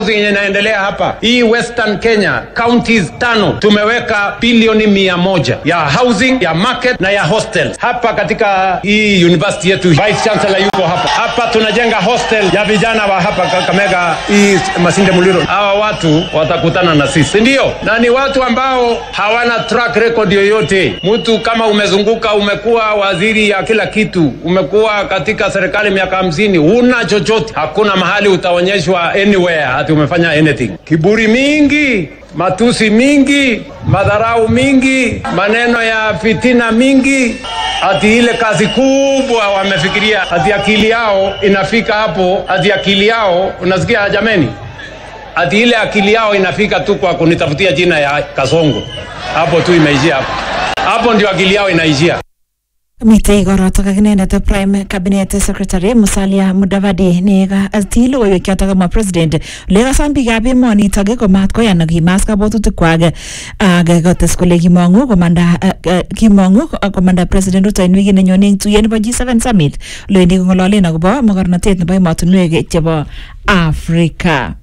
yenye inaendelea hapa hii Western Kenya counties tano tumeweka bilioni mia moja ya housing ya market na ya hostels hapa katika hii university yetu. Vice Chancellor yuko hapa hapa, tunajenga hostel ya vijana wa hapa Kakamega, hii Masinde Muliro. Hawa watu watakutana na sisi, ndio, na ni watu ambao hawana track record yoyote. Mtu kama umezunguka, umekuwa waziri ya kila kitu, umekuwa katika serikali miaka hamsini, huna chochote, hakuna mahali utaonyeshwa anywhere ati umefanya anything. Kiburi mingi, matusi mingi, madharau mingi, maneno ya fitina mingi, ati ile kazi kubwa wamefikiria, ati akili yao inafika hapo, ati akili yao, unasikia jameni, ati ile akili yao inafika tu kwa kunitafutia jina ya Kasongo, hapo tu imeishia hapo, hapo ndio akili yao inaishia. mitei korotok ak inendet prime cabinet secretary Musalia Mudavadi ne katil logoiwek chotok kamwa president ole kasom biikab emonitok komat koyan kimas kabwatutikwak ak kotes kole kimong'u komanda kimong'u komanda president Ruto en wikit nenyone eng tuyet nebo G7 summit olewendi kong'ololen akobo mokornotet nebo emotinwek chebo Afrika.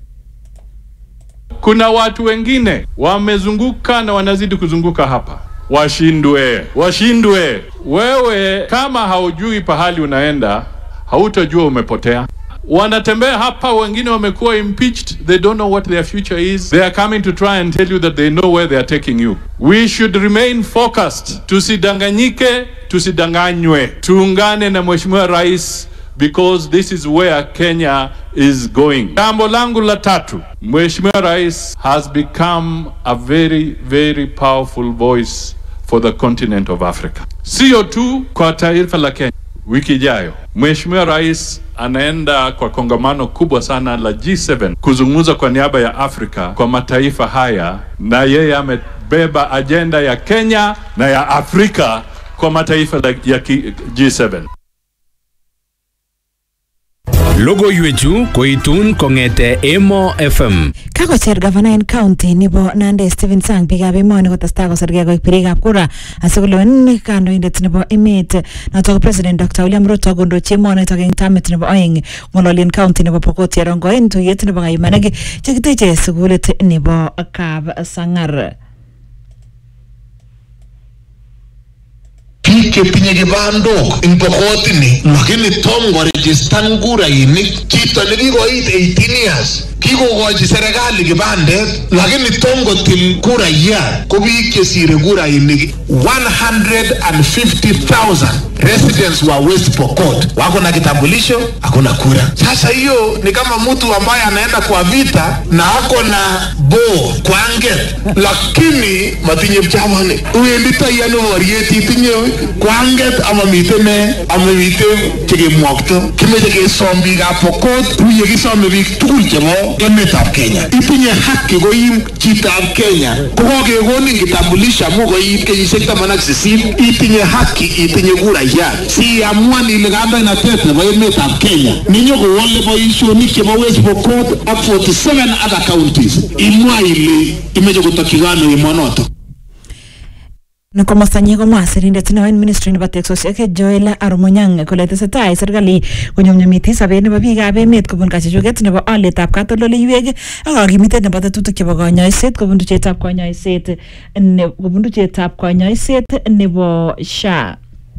Kuna watu wengine wamezunguka na wanazidi kuzunguka hapa washindwe, washindwe. Wewe kama haujui pahali unaenda, hautajua umepotea. Wanatembea hapa, wengine wamekuwa impeached, they don't know what their future is. They are coming to try and tell you that they know where they are taking you. We should remain focused, tusidanganyike, tusidanganywe, tuungane na Mheshimiwa Rais because this is where Kenya is going. Jambo langu la tatu, Mheshimiwa Rais has become a very very powerful voice for the continent of Africa. Sio tu kwa taifa la Kenya. Wiki ijayo Mheshimiwa Rais anaenda kwa kongamano kubwa sana la G7 kuzungumza kwa niaba ya Afrika kwa mataifa haya, na yeye amebeba ajenda ya Kenya na ya Afrika kwa mataifa ya G7. Logoiwechu koitun kong'ete Emo FM. Kakocher gavana en county nebo Nandi Stephen Sang biikab emoni kotestai kosirgei koik birikab kura asikolewen kandoindet nebo emet notok ko president Dr. William Ruto kondochi emonitok eng tamit nebo oeng ng'ololien county nebo Pokot Cherongo en tuyet nebo kaimanik chekiteche sukulit nebo Kap Sang'ar. biik chetinye kibandok eng pokotini lakini tom korejistan kurainik chito nekikoit 18 years kikokochi serikali kibandet lakini tom kotil kurayat ko biik chesire kurainik 150,000 residents wa West Pokot wako na kitambulisho hakuna kura. Sasa hiyo ni kama mtu ambaye anaenda kwa vita na ako na bo kwanget, lakini matinye chamani uenditai ano boriet itinye kwanget ama mite ne ama mite chekemwokto kimeche kesom biikab Pokot kou yekisome biik tugul chebo emetab Kenya. Itinye haki koim chitab Kenya ko kokekonin kitambulisho amu koiit kenyisiek taman ak sisit itinye haki itinye kurayat siamuan ile kandoinatet nebo emetab Kenya ninyokowole boisionik chebo West Pokot ak 47 other counties imwa ile imeche kotokyi ano emonotok Ni komostanyi komwa sirindet neo en ministry nebo teksosiek Joel Arumunyang kole tesetai serikali konyumnyumiti sobet nebo biikab emet kobun kachuchuket nebo olietab katoldoleiwek ak kakimitet nebo tetutik chebo konyoiset kobun tuchetab konyoiset ne- kobun tuchetab konyoiset nebo SHA.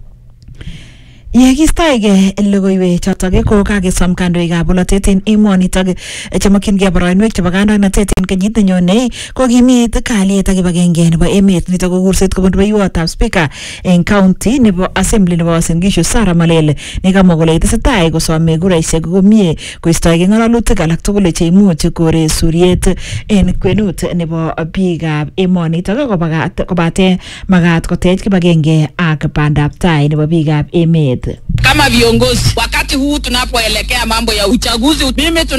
Yekistoege logoiwek chotok ko kakesom kandoikab bolotet en emonitok chemokyingei boroinwek chebo kandoinatet en kenyit nenyone ko kimit kalyet ak kibagenge nebo emet nitok ko kurset kobun rubeiwotab speaker en county nebo assembly nebo Uasin Gishu Sarah Malele nekamwa kole tesetai kosome kuraisiek komie koistoege ng'alalutik alak tugul cheimuch kore suriet en kwenut nebo biikab emonitok kobagat- kobate magat kotech kibagenge ak bandab tai nebo biikab emet kama viongozi wakati huu tunapoelekea mambo ya uchaguzi mimi tuna